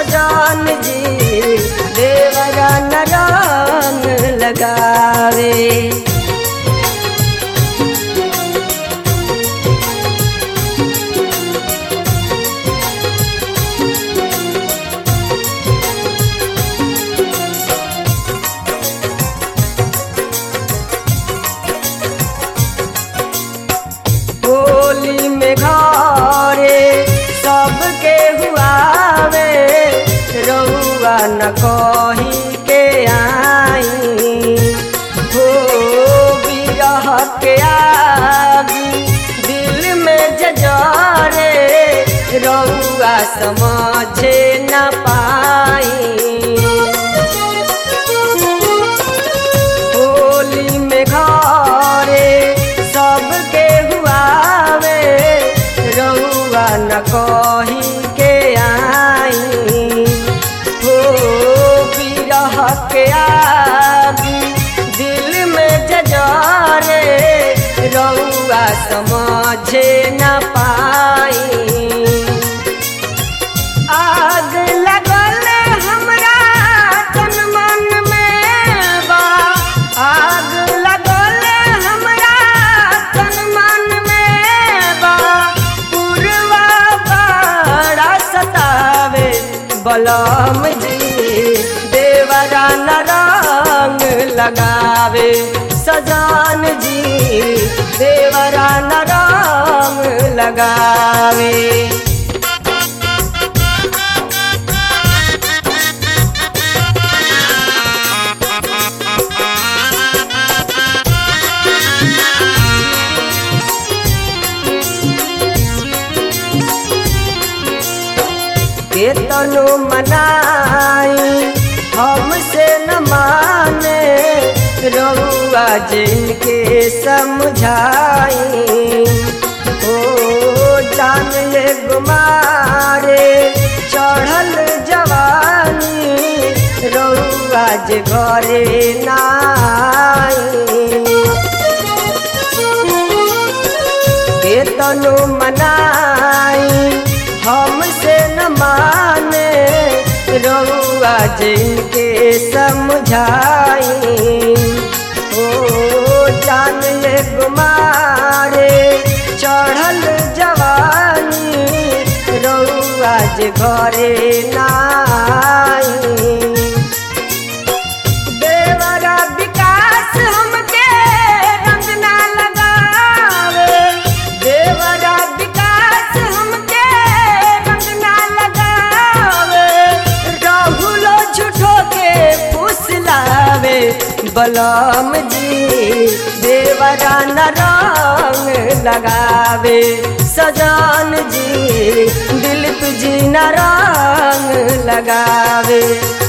सजान जी देवरा न रंग लगावे होली में घरे सबके हुआवे रउआ न कही के आई हो बिरह के आगी दिल में जजरे रउआ समझे न पाई होली में घरे सबके हुआवे रउआ न कही के आई हो बिरह के आगी दिल में जजरे रउआ समझे न पाई आग लगल हमरा तन मन में बा आग लगल हमरा तन मन में बा पुरवा बड़ा सतावे बलम जी देवरा न रंग लगावे सजान जी देवरा न रंग लगावे केतनो मनाई हमसे न माने रउआ जिनके समझाई ओ जान ले गुमारे चढ़ल जवानी रउआ जे घरे नाई केतनो मनाई हमसे न माने रउआ जिनके समझाई ओ जान ले गुमारे चढ़ल जवानी रउआ जे घरे नाई देवरा विकास हमके रंग ना लगावे देवरा विकास हमके रंग ना लगावे राहुलो झूठो के फुसलावे बलम जी देवरा न रंग लगावे सजान जी दिल तुझी न रंग लगावे